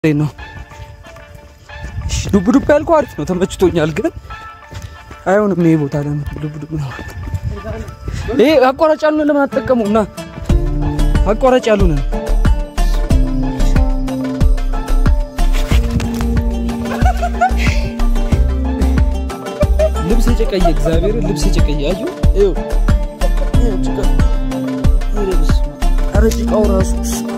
ነው ዱብ ዱብ ያልከው አሪፍ ነው፣ ተመችቶኛል። ግን አይሆንም ይሄ ቦታ ለምን ዱብ ዱብ ነው? ይሄ አቋራጭ ያሉን ለምን አትጠቀሙም? ና አቋራጭ ያሉን ልብስ የጨቀየ እግዚአብሔር ልብስ የጨቀየ አዩ ይኸው ይኸው ጭቃ ኧረ ጭቃው ራሱ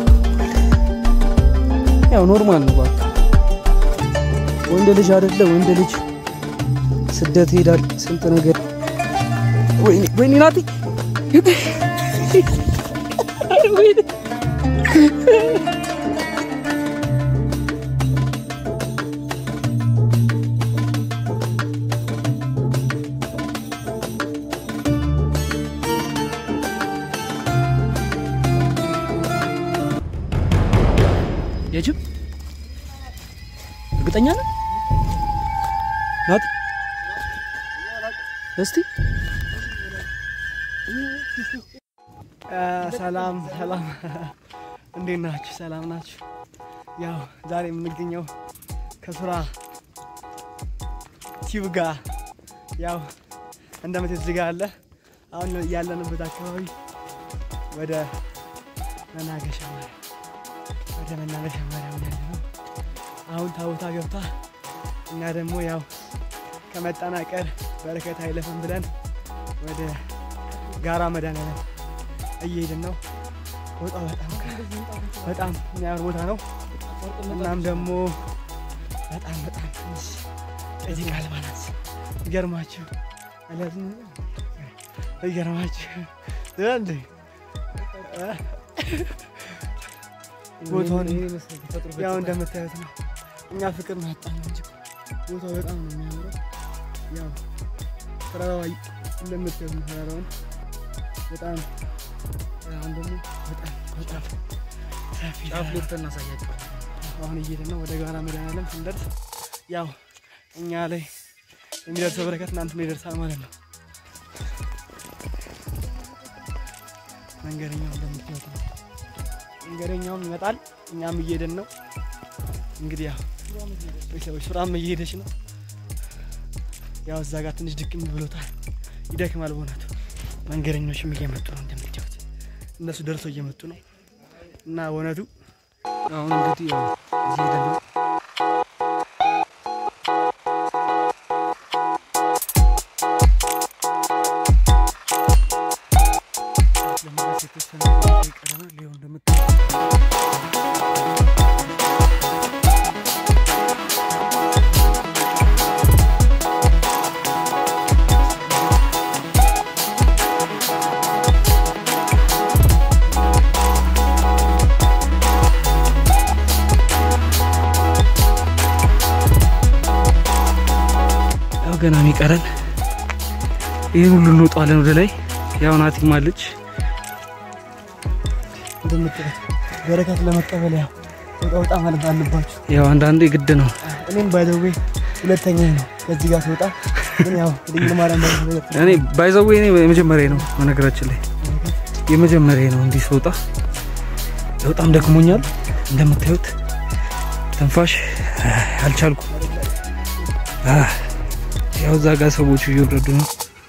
ያው ኖርማል ነው። እባክህ ወንድ ልጅ አይደለ ወንድ ልጅ ስደት ሄዳል። ስንት ነገር ወይኔ ወይኔ ናቲ ወይኔ የጅብ እርግጠኛ ነህ ናቲ? እስቲ ሰላም ሰላም፣ እንዴት ናችሁ? ሰላም ናችሁ? ያው ዛሬ የምንገኘው ከሱራ ቲዩብ ጋር ያው እንደምት እዚህ ጋር አለ። አሁን ያለንበት አካባቢ ወደ መናገሻ ማርያም ወደ መናገሻ ማርያም ያለ ነው። አሁን ታቦታ ገብታ እኛ ደግሞ ያው ከመጠናቀር በረከት አይለፍም ብለን ወደ ጋራ መድኃኔዓለም እየሄድን ነው። ቦታው በጣም በጣም የሚያምር ቦታ ነው። እናም ደግሞ በጣም በጣም ትንሽ እዚህ ቃልባ ናት። ይገርማችሁ አለያዝም ይገርማችሁ እንዴ ቦታውን ያው እንደምታዩት ነው። እኛ ፍቅር ነው ያጣነው እንጂ ቦታው በጣም ነው የሚያምረው። ያው ተራራዋ እንደምታዩት ነው። ተራራውን በጣም አሁን ደግሞ በጣም በጣም ሰፊ ጫፍ ሊፍት እናሳያቸው። አሁን እየሄድን ነው ወደ ጋራ መድኃኔዓለም ስንደርስ ያው እኛ ላይ የሚደርሰው በረከት እናንተ ላይ ይደርሳል ማለት ነው። መንገደኛው እንደምታዩት ነው። መንገደኛውም ይመጣል፣ እኛም እየሄድን ነው። እንግዲህ ያው ቤተሰቦች ሱራም እየሄደች ነው። ያው እዛ ጋር ትንሽ ድክም ብሎታል፣ ይደክማል በእውነቱ። መንገደኞችም እየመጡ ነው እንደምታዩት፣ እነሱ ደርሰው እየመጡ ነው እና በእውነቱ አሁን እንግዲህ ያው እየሄድን ነው። ለመድረስ የተወሰነ ደቂቃ ይቀረናል። ይኸው እንደምታዩት ያው ገና የሚቀረን ይህን ሁሉ እንወጣለን ወደ ላይ። ያው ናቲም አለች። እንደምታዩት በረከት ለመቀበል ያው ወጣ ወጣ ማለት አለባችሁ። ያው አንዳንዴ ግድ ነው። እኔም ባይዘዌ ሁለተኛ ነው ከዚህ ጋር ስወጣ፣ ግን ያው ድንግል ማርያም በረከት እኔ ባይዘዌ እኔ የመጀመሪያ ነው በነገራችን ላይ የመጀመሪያ ነው እንዲህ ስወጣ። በጣም ደክሞኛል እንደምታዩት ትንፋሽ አልቻልኩም። አህ፣ ያው እዛ ጋር ሰዎቹ እየወረዱ ነው።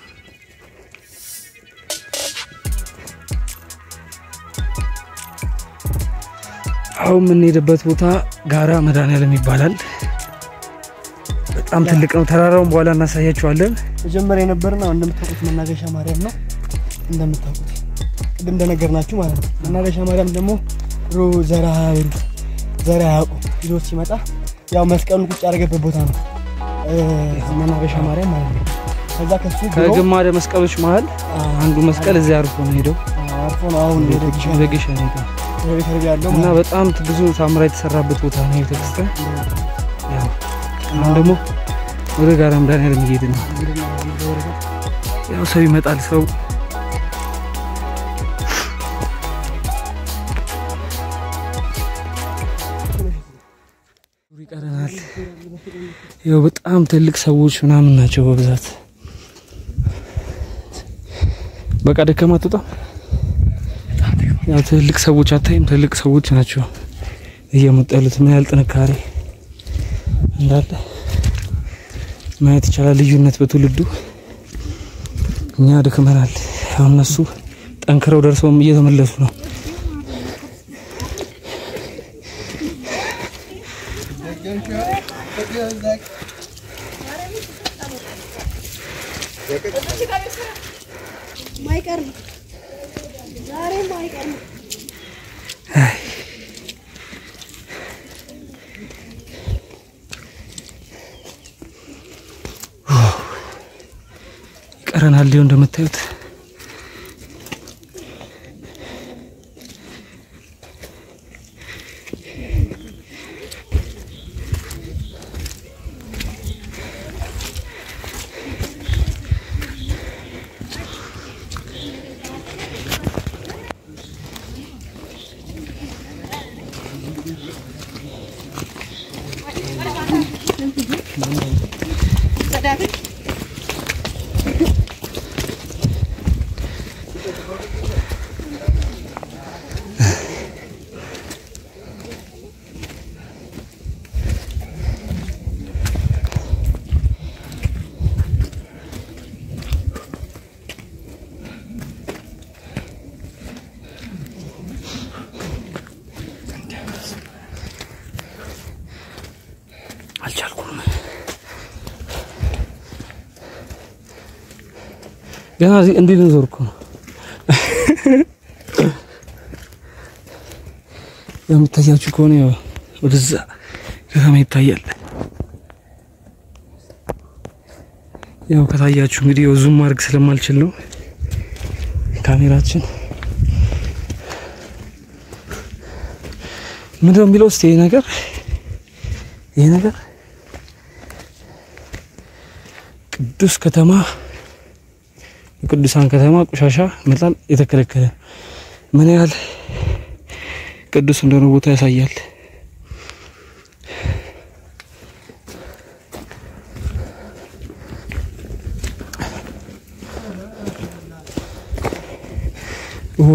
አሁን የምንሄድበት ቦታ ጋራ መድኃኔዓለም ይባላል። በጣም ትልቅ ነው። ተራራውን በኋላ እናሳያችኋለን። መጀመሪያ የነበርና እንደምታውቁት መናገሻ ማርያም ነው። እንደምታውቁት ቅድም እንደነገርናችሁ ማለት ነው። መናገሻ ማርያም ደግሞ ድሮ ዘራ ዘራ ያውቁ ይዞት ሲመጣ ያው መስቀሉን ቁጭ ያደረገበት ቦታ ነው እ መናገሻ ማርያም ማለት ነው። ከዛ ከሱ ድሮ ከግማደ መስቀሎች መሀል አንዱ መስቀል እዚያ አርፎ ነው ሄደው አርፎ ነው አሁን ወደ ጊሻ ወደ ግሸን ሄደው ወደ ቤተ ረቢ ያለው እና ማለት በጣም ብዙ ታምራ የተሰራበት ቦታ ነው ቤተክርስቲያን። ነው። ያው አሁን ደግሞ ወደ ጋራ መድኃኔዓለም እየሄድን ነው። እንግዲህ በረከት ያው ሰው ይመጣል። ሰው ይቀረናል። ያው በጣም ትልቅ ሰዎች ምናምን ናቸው በብዛት። በቃ ደከማ አትወጣም። ያው ትልቅ ሰዎች አታይም? ትልቅ ሰዎች ናቸው እየመጡ ያሉት ምን ያህል ጥንካሬ እንዳለ ማየት ይቻላል። ልዩነት በትውልዱ እኛ ደክመናል። አሁን እነሱ ጠንክረው ደርሰውም እየተመለሱ ነው። ማይቀር ነው። ዛሬም ማይቀር ነው። ይቀረናል። ሊሆን እንደምታዩት አልቻልኩም። ገና እዚህ እንዲህ ልንዞር እኮ ነው። የምታያችሁ ከሆነ ያው ወደዛ ከተማ ይታያል። ያው ከታያችሁ እንግዲህ ያው ዙም ማድረግ ስለማልችል ነው ካሜራችን ምንድን ነው የሚለው? እስቲ ይሄ ነገር ይሄ ነገር ቅዱስ ከተማ የቅዱሳን ከተማ ቆሻሻ መጣል የተከለከለ ምን ያህል ቅዱስ እንደሆነ ቦታ ያሳያል። ኦ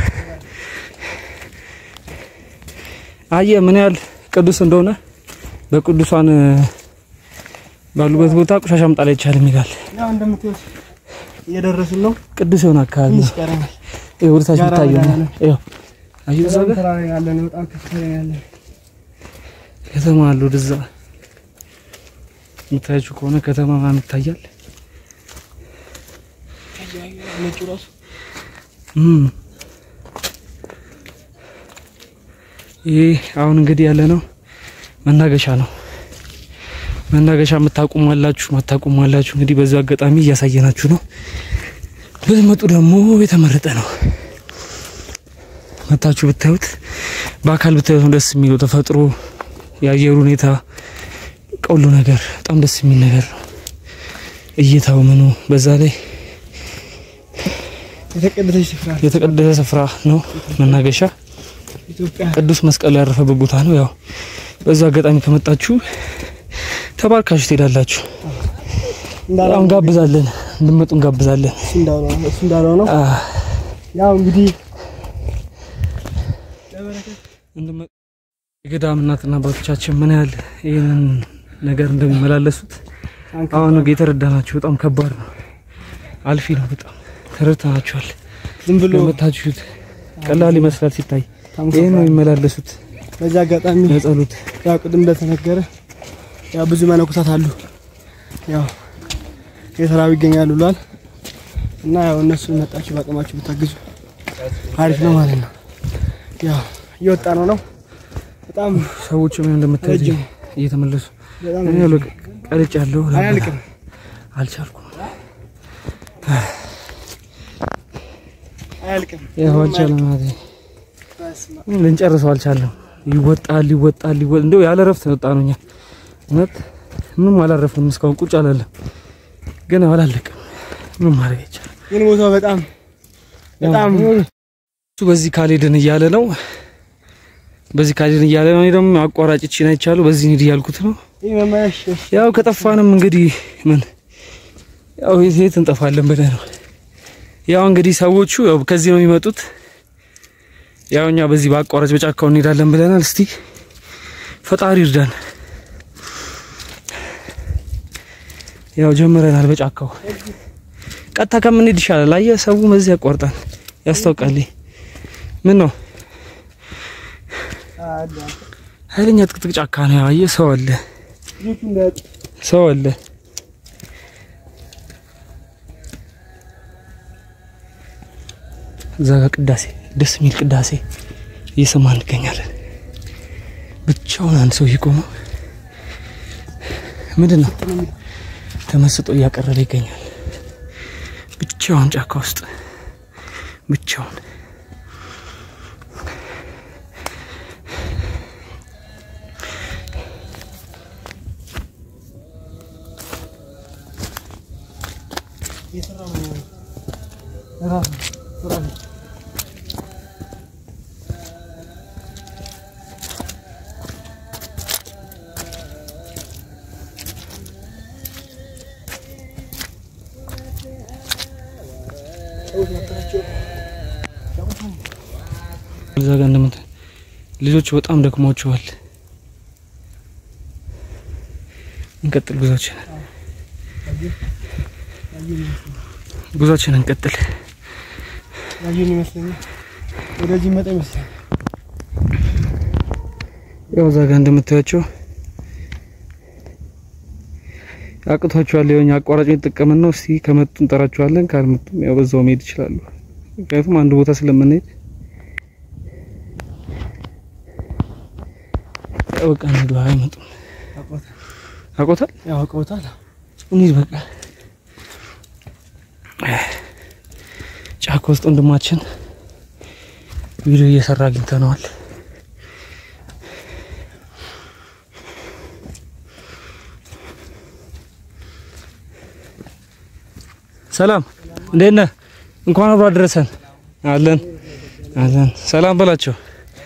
አየ ምን ያህል ቅዱስ እንደሆነ በቅዱሳን ባሉበት ቦታ ቆሻሻ መጣል አይቻልም ይላል። ያው እንደምታዩት እየደረስን ነው። ቅዱስ የሆነ አካባቢ ትንሽ ነው። ቀረናል። ይሄ ወደ ታች ጋራ የሚታየው ጋራ ነው። ነው። ይኸው አየሁ እዛ በጣም ጋር ተራራ ያለ ነው። በጣም ከፍተኛ ያለ ከተማ አለ። ወደዛ የምታያችሁ ከሆነ ከተማ ምናምን ይታያል። ነጩ ራሱ እም ይህ አሁን እንግዲህ ያለ ነው መናገሻ ነው። መናገሻ የምታቁሙ አላችሁ፣ ማታቁሙ አላችሁ። እንግዲህ በዚህ አጋጣሚ እያሳየናችሁ ነው። ብትመጡ ደግሞ የተመረጠ ነው። መታችሁ ብታዩት፣ በአካል ብታዩት ነው ደስ የሚለው። ተፈጥሮ፣ የአየር ሁኔታ፣ ቀሉ ነገር በጣም ደስ የሚል ነገር ነው። እይታው ምኑ፣ በዛ ላይ የተቀደሰች ስፍራ ነው። የተቀደሰ ስፍራ ነው መናገሻ ኢትዮጵያ ቅዱስ መስቀሉ ያረፈበት ቦታ ነው። ያው በዛ አጋጣሚ ከመጣችሁ ተባርካችሁ ትሄዳላችሁ። እንዳለው ያው እንጋብዛለን፣ እንድመጡ እንጋብዛለን። እሱ እንዳለው ነው። እሱ እንዳለው ነው። አ ያው እንግዲህ እንድመጡ የገዳም እናትና አባቶቻችን ምን ያህል ይህንን ነገር እንደሚመላለሱት አሁን የተረዳናችሁ። በጣም ከባድ ነው፣ አልፊ ነው። በጣም ተረድተናችኋል። ዝም ብሎ ለመታችሁት ቀላል ይመስላል ሲታይ፣ ታምሳ ይህን ነው የሚመላለሱት በዚህ አጋጣሚ ለጸሎት ያው ቅድም እንደተነገረ ያው ብዙ መነኮሳት አሉ ያው የተራቡ ይገኛሉ ብሏል እና ያው እነሱ መጣችሁ በአቅማችሁ ብታግዙ አሪፍ ነው ማለት ነው። ያው እየወጣ ነው ነው በጣም ሰዎቹ ምን እንደምታዩ ረጅም እየተመለሱ በጣም እኔ ያለው ቀልጭ ያለው አያልቅም። አልቻልኩም። አያልቅም። ያው አልቻለም ማለት ነው። በስመ አብ። ልንጨርሰው አልቻለም። ይወጣል ይወጣል ይወጣል። እንደው ያለ ረፍት ነው የወጣ ነው። እኛ እውነት ምንም አላረፍንም እስካሁን ቁጭ አላለም፣ ግን አላለቅም። ምንም ማድረግ አይቻልም። ግን ቦታው በጣም በጣም እሱ በዚህ ካልሄድን እያለ ነው። በዚህ ካልሄድን እያለ ነው። እኔ ደግሞ አቋራጭ እቺን አይቻለሁ። በዚህ ሂድ እያልኩት ነው። ይህ መመለሽ ያው ከጠፋንም እንግዲህ ምን ያው የት የት እንጠፋለን ብለህ ነው። ያው እንግዲህ ሰዎቹ ያው ከዚህ ነው የሚመጡት። ያው እኛ በዚህ በአቋራጭ በጫካው እንሄዳለን ብለናል። እስቲ ፈጣሪ ይርዳን። ያው ጀምረናል በጫካው ቀጥታ ከምንሄድ ይሻላል። አየህ ሰው በዚህ ያቋርጣል፣ ያስታውቃል። ምን ነው ኃይለኛ ጥቅጥቅ ጫካ ነው። ያው አየህ ሰው አለ፣ ሰው አለ። እዛ ጋ ቅዳሴ፣ ደስ የሚል ቅዳሴ እየሰማ እንገኛለን። ብቻውን አንድ ሰው እየቆመው ምንድን ነው ተመስጦ እያቀረበ ይገኛል። ብቻውን ጫካ ውስጥ ብቻውን እዛ ጋር እንደምት ልጆች በጣም ደክሟቸዋል። እንቀጥል ጉዟችንን ጉዟችንን እንቀጥል። ያየን ይመስለኛል። ወደዚህ መጣ ይመስላል። ያው እዛ ጋር እንደምታያቸው አቅቷቸዋል። የሆኛ አቋራጭ የተጠቀምን ነው። እስቲ ከመጡ እንጠራቸዋለን፣ ካልመጡም ያው በዛው መሄድ ይችላሉ። ምክንያቱም አንድ ቦታ ስለምንሄድ ያው በቃ እንሂድ። አይመጡም። አውቀውታል። አውቆታል። ያው አውቀውታል። እንሂድ በቃ። ጫካ ውስጥ ወንድማችን ቪዲዮ እየሰራ አግኝተነዋል። ሰላም እንዴት ነህ? እንኳን አብሮ አደረሰን። አለን አለን። ሰላም በላቸው።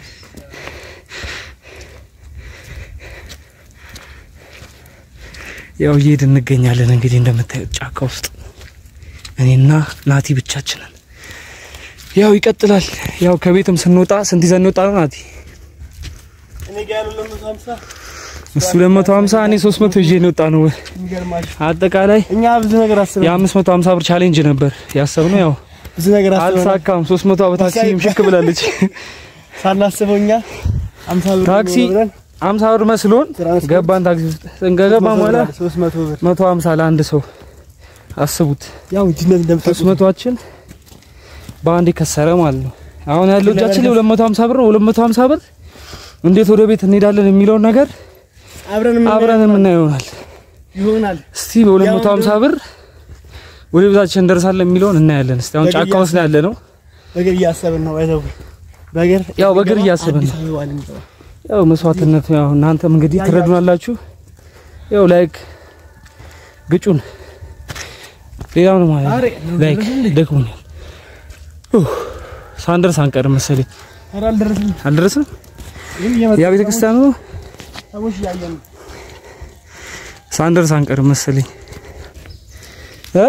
ያው እየሄድን እንገኛለን። እንግዲህ እንደምታዩት ጫካ ውስጥ እኔና ናቲ ብቻችንን። ያው ይቀጥላል። ያው ከቤትም ስንወጣ ስንት ይዘን እንወጣ ነው ናቲ? እኔ ጋር ያለው ለመቶ ሀምሳ እሱ 250 እኔ 300 ይዤ እንወጣ ነው። የሚገርማችሁ አጠቃላይ እኛ ብዙ ነገር አስበን የ550 ብር ቻሌንጅ ነበር ያሰብነው። ያው ብዙ ነገር አስበን አልሳካም። 300 በታክሲ ምሽክ ብላለች። ሳናስበው እኛ አምሳ ብር ታክሲ ነው ብለን 50 ብር መስሎን ትራንስፖርት ገባን ታክሲ ውስጥ። ስንገባ በኋላ ሶስት መቶ ብር 150 ለአንድ ሰው አስቡት። ያው ውድነት እንደምታውቁት 300ችን በአንድ ከሰረ ማለት ነው። አሁን ያለው እጃችን ላይ 250 ብር ነው። 250 ብር እንዴት ወደ ቤት እንሄዳለን የሚለውን ነገር አብረን ምን አብረን የምናየው ይሆናል። ይሆናል። እስቲ በ250 ብር ወደ ቤታችን እንደርሳለን የሚለውን እናያለን። እስቲ አሁን ጫካ ውስጥ ነው ያለ ነው። በእግር እያሰብን ነው። አይተው በእግር ያው በእግር እያሰብን አዲስ ነው። አበባ ልንገባ። ያው መስዋዕትነት ያው እናንተም እንግዲህ ትረዱናላችሁ። ያው ላይክ ግጩን። ሌላው ነው ማለት አሬ፣ ላይክ ደክሞኛል። ኡህ፣ ሳንደርስ አንቀርም መሰለኝ። ኧረ አልደረስንም። አልደረስንም። ግን እየመጣ ያ ቤተክርስቲያኑ ነው። ሰዎች እያየን ነው። ሳንደርስ አንቀርም መሰለኝ እ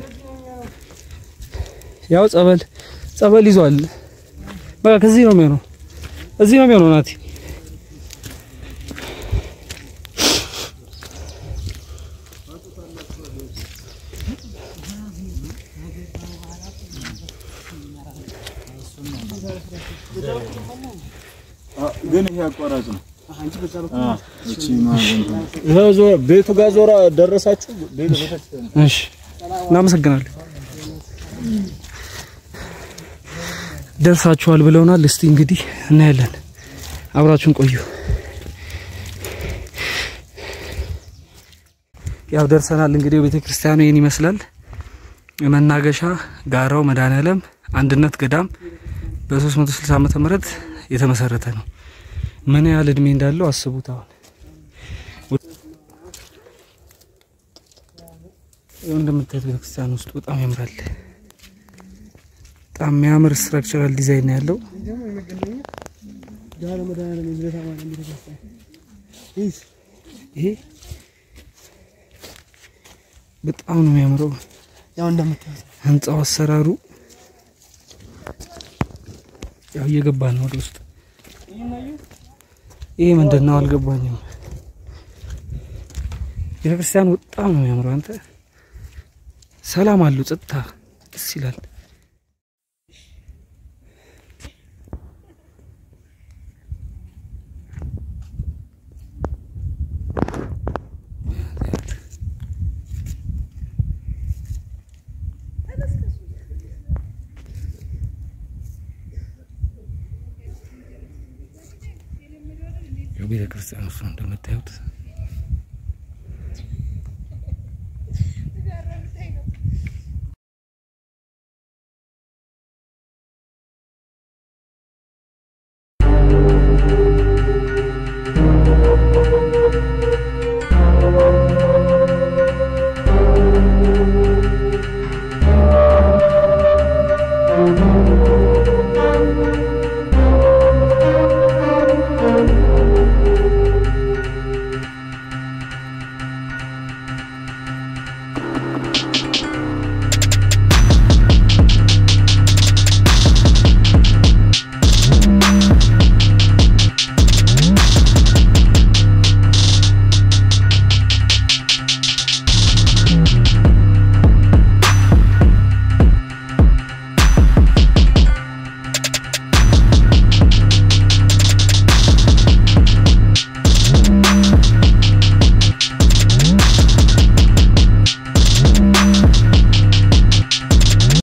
ያው ጸበል ጸበል ይዟል። በቃ ከዚህ ነው የሚሆነው፣ እዚህ ነው የሚሆነው ናቲ ግን ይሄ አቋራጭ ነው። አንቺ በዛ በኩል አ እቺ ማለት ነው። ቤቱ ጋር ዞራ ደረሳችሁ? ቤቱ ቤተክርስቲያን እሺ፣ እናመሰግናለን። ደርሳችኋል ብለውናል። እስቲ እንግዲህ እናያለን። አብራችሁን ቆዩ። ያው ደርሰናል። እንግዲህ ቤተ ክርስቲያኑ ይህን ይመስላል። መናገሻ ጋራው መድኃኔዓለም አንድነት ገዳም በ360 ዓመተ ምህረት የተመሰረተ ነው። ምን ያህል እድሜ እንዳለው አስቡት። አሁን ይኸው እንደምታዩት ቤተክርስቲያን ውስጥ በጣም ያምራል። በጣም የሚያምር ስትራክቸራል ዲዛይን ነው ያለው። ደግሞ የመገናኛ ዳር መድኃኒዓለም የልደታ ማርያም ቤተክርስቲያን ይህ ይሄ በጣም ነው የሚያምረው ያው እንደምታዩት ህንጻው አሰራሩ። ያው እየገባን ነው ወደ ውስጥ። ይሄ ምንድን ነው አልገባኝም። ቤተክርስቲያኑ በጣም ነው የሚያምረው። አንተ ሰላም አለው፣ ጸጥታ ደስ ይላል። ቤተክርስቲያኑ እሱ እንደምታዩት